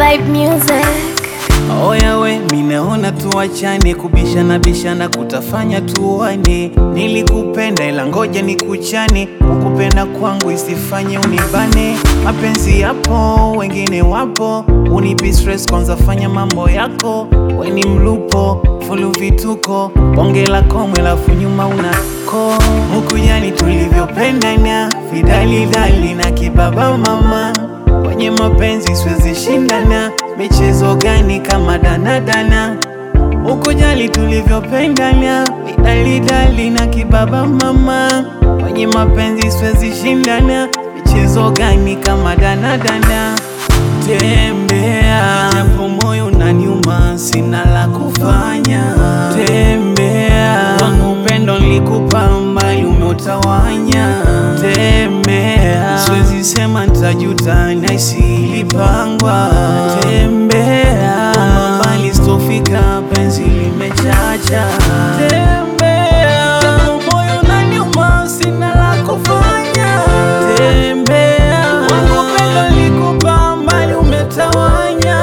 Vibe music. Oya we, minaona tuachane, kubishana bishana kutafanya tuone. Nilikupenda ila ngoja nikuchane, ukupenda kwangu isifanye unibane. Mapenzi yapo, wengine wapo, unipi stress kwanza, fanya mambo yako. We ni mlupo, fulu vituko, bonge la komwe lafu nyuma unako. Mukujani tulivyopendana, vidalidali na kibaba mama Kwenye mapenzi siwezi shindana, michezo gani kama danadana, ukujali tulivyopendana, vidalidali na kibaba mama. Kwenye mapenzi siwezi shindana, michezo gani kama danadana. Tembea japo moyo unaniuma, sina la kufanya. Tembea wangu upendo nilikupa, mbali umeutawanya. Tembea siwezi sema nitajuta, nahisi ilipangwa. Tembea mbali sitofika, penzi limechacha. Tembea japo moyo unaniuma, sina la kufanya. Tembea wangu upendo nilikupa, mbali umetawanya.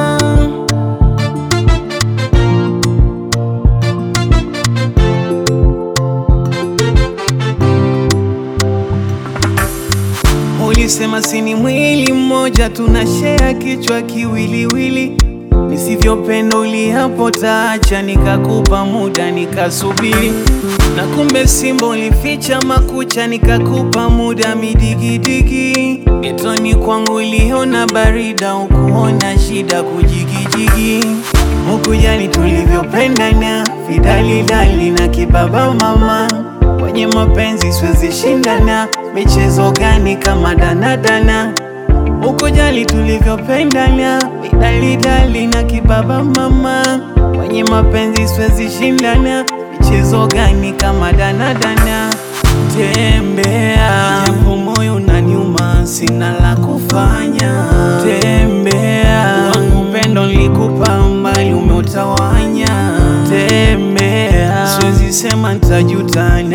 Ulisema sini mwili mmoja, tunashare kichwa kiwiliwili. Nisivyopenda ulihapo taacha, nikakupa muda nikasubiri, na kumbe simba ulificha makucha, nikakupa muda midigidigi. Getoni kwangu uliona barida, ukuona shida kujigijigi. Mukujani tulivyopendana, vidalidali na kibaba mama Kwenye mapenzi siwezi shindana, michezo gani kama danadana, ukujali tulivyopendana, vidalidali na kibaba mama. Kwenye mapenzi siwezi shindana, michezo gani kama danadana. Tembea japo moyo unaniuma, sina la kufanya. Tembea wangu upendo nilikupa, mbali umeutawanya. Tembea siwezi sema nitajuta